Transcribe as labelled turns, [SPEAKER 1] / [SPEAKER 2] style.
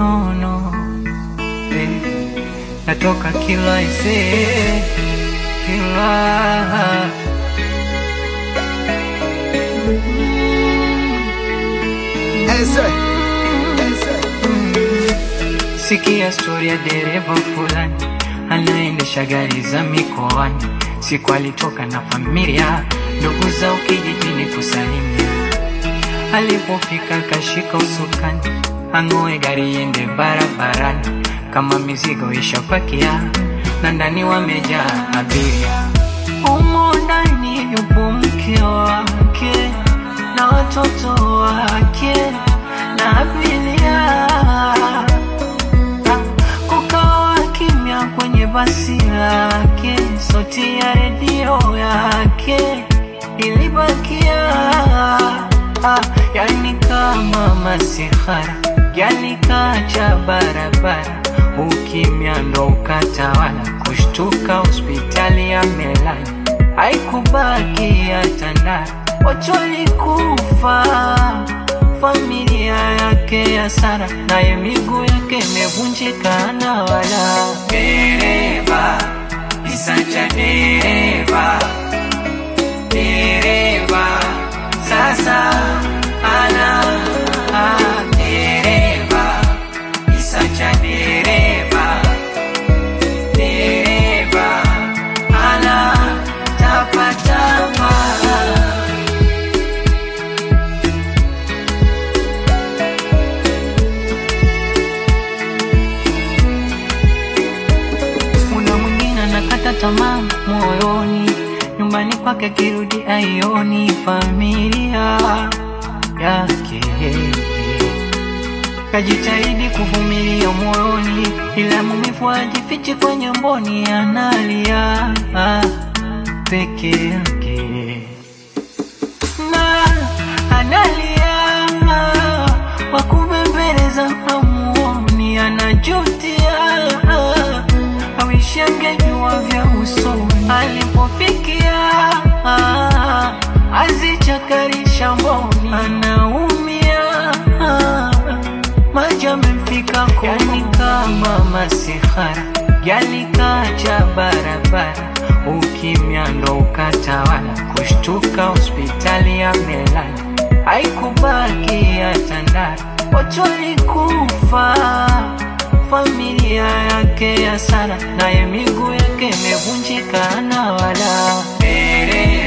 [SPEAKER 1] no, no. Eh, natoka kila ise kila
[SPEAKER 2] Eze, eze.
[SPEAKER 1] Sikia stori ya dereva fulani anaendesha gari za mikoani. Siku alitoka na familia, ndugu zao kijijini kusalimia. Alipofika kashika usukani, ang'oe gari iende barabarani, kama mizigo ishapakia na ndani wamejaa abiria. Humo ndani yupo mke wake na watoto wake na abiria kukawa kimya kwenye basi lake, sauti ya redio yake ilibakia ah, yani kama masihara yalikacha barabara, ukimya ndo ukatawala, kushtuka hospitali ya Melani haikubaki hata ndara, watu walikufa familia yake ya Sara, naye miguu yake imevunjika na wala. Dereva isacha dereva, dereva sasa ana ah, dereva isacha dereva, dereva ana tapatapa Kuna mwingine anakata tamaa moyoni, nyumbani kwake kirudi aioni familia yake. Kajitahidi kuvumilia moyoni, ila maumivu hajifichi kwenye mboni, analia peke yake na analia wakubembeleza hamuoni, anajutia awishi angejua vya usoni alipofikia, azichakarisha mboni, anaumia maji amemfika koni kama masihara yalikacha barabara, ukimya ndo ukatawala, kushtuka hospitali ya Melani haikubaki hata ndara, watu walikufa familia yake ya Sara, naye miguu yake imevunjika na wala dereva